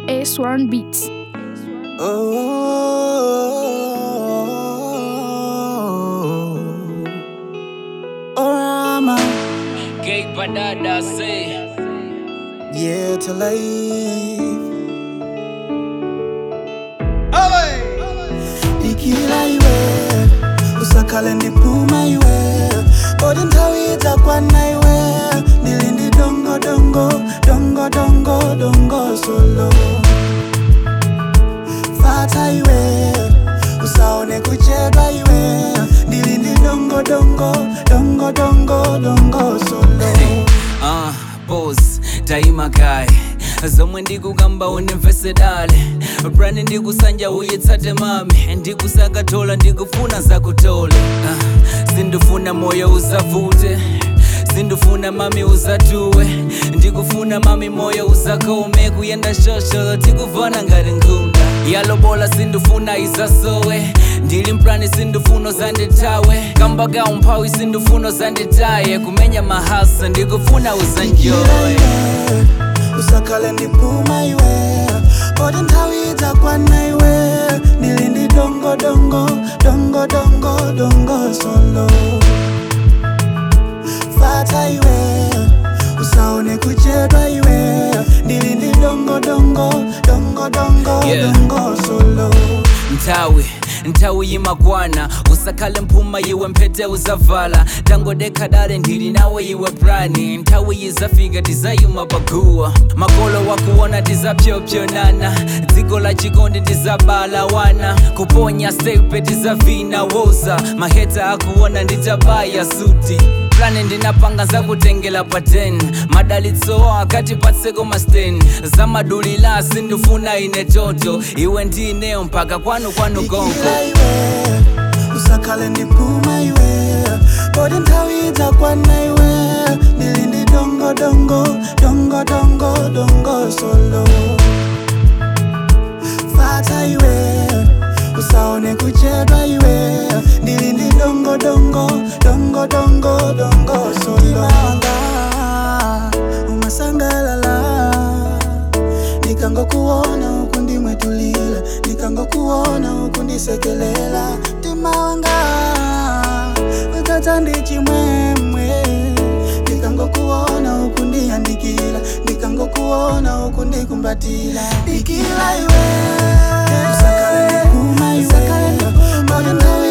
A1 Beats. Oh, Orama, Gay Badada say yeah, to life. Ikila iwe, usakale ndipuma iwe, bodi ntawita kwana iwe, ndilindi dongo dongo, dongo dongo dongo solo. Fata iwe, usaone kuchedwa iwe, ndilindi dongo dongo, dongo dongo dongo solo. uh, boss daima kai zomwe ndikukamba unimvese dale brani ndikusanja uyitsate mami ndikusakatola ndikufuna zakutola uh, sindifuna moyo usavute sindifuna mami uzatuwe ndikufuna mami moyo uzakome kuyenda shosholo tikuvana ngati nkhunda yalobola sindifuna izasowe ndili mplani sindifuna zanditawe kamba ka umphawi sindifuna zanditaye kumenya mahasa ndikufuna uzanjoye usakale ndipuma iwe bodi ntawidza kwana iwe ndilindi dongo dongo dongo dongo dongo solo fata iwe usaone kuchedwa iwe ndilindi dongo dongo dongo dongo Yeah. dongo solo nthawi nthawi yimakwana usakhale mphuma iwe mphete uzavala tangodekha dale ndili nawe iwe prani nthawi yizafika tizayima paguwa makolo wakuona tizapyopyonana dziko la chikondi tizabala wana kuponya stepe tizavina woza maheta akuona nditabaya suti plani ndinapanga zakutengela pa 10 madalitso akati patseko ma 10 zamadulila sindifuna ine toto iwe ndineyo mpaka kwanu kwanu gongo Ikila iwe usakhale ndipuma iwe bodi ntawidza kwana iwe ndilindi dongo dongo dongo dongo dongo solo fata iwe usaone kuchedwa iwe ndilindi dongo dongo dongo dongo dongo solo wanga umasangalala nikangokuona huku ndimwetulila nikangokuona huku ndisekelela mtima wanga utata ndichimwemwe nikangokuona huku ndiyandikila nikangokuona huku ndikumbatila ikila iwe usakale ndipuma iwe bodi nthawi